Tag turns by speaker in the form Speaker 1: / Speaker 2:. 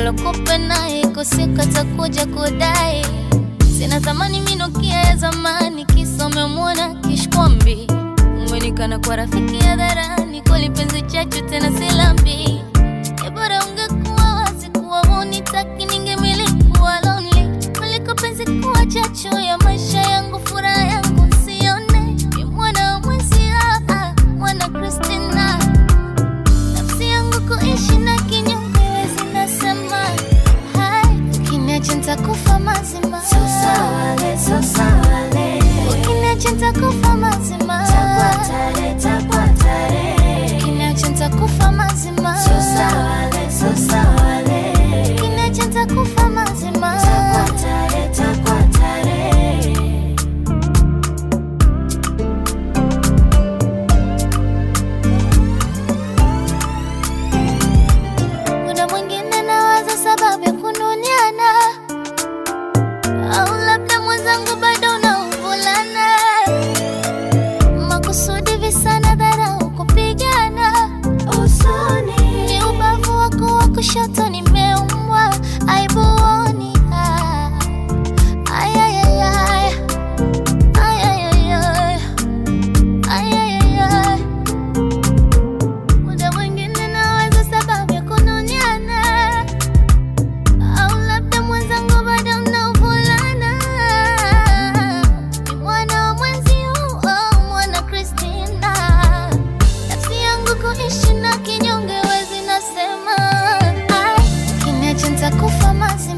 Speaker 1: bora kope naye kosika takuja kudai sina thamani minukia ya zamani kisa umemwona kishkwambi umenikana kwa rafiki hadharani kweli penzi chachu tena silambi E bora ungekuwa wazi kuwa hunitaki ningemiliki kuwa lonely kuliko penzi kuwa chachu ya maisha yangu furaha yangu sione ni mwana wa mwenzio ah, mwana Christina nafsi yangu kuishi na kinyume zinasema hai ukiniacha nitakufa mazima
Speaker 2: Sosawale, sosawale,
Speaker 1: ukiniacha nitakufa mazima
Speaker 2: takwatare, takwatare.
Speaker 1: ukiniacha nitakufa mazima
Speaker 2: Sosawale, sosawale,
Speaker 1: ukiniacha nitakufa mazima
Speaker 2: takwatare, takwatare.
Speaker 1: Muda mwingine nawaza sababu ya kununiana, au labda mwenzangu bado unauvulana, makusudi visana, dharau, kupigana
Speaker 2: Usoni,
Speaker 1: ni ubavu wako wa kushoto nimeumwa, aibu huoni. Ah, ay, ay, ay, ay. Ay, ay, ay, ay. Ay, ay, ay, ay. Muda mwingine nawaza sababu ya kununiana, au labda mwenzangu bado mnaovulana. Ni mwana wa mwenzio, oh, mwana Christina. Nafsi yangu kuishi na kinyonge wezi nasema, ai, ukiniacha nitakufa mazima.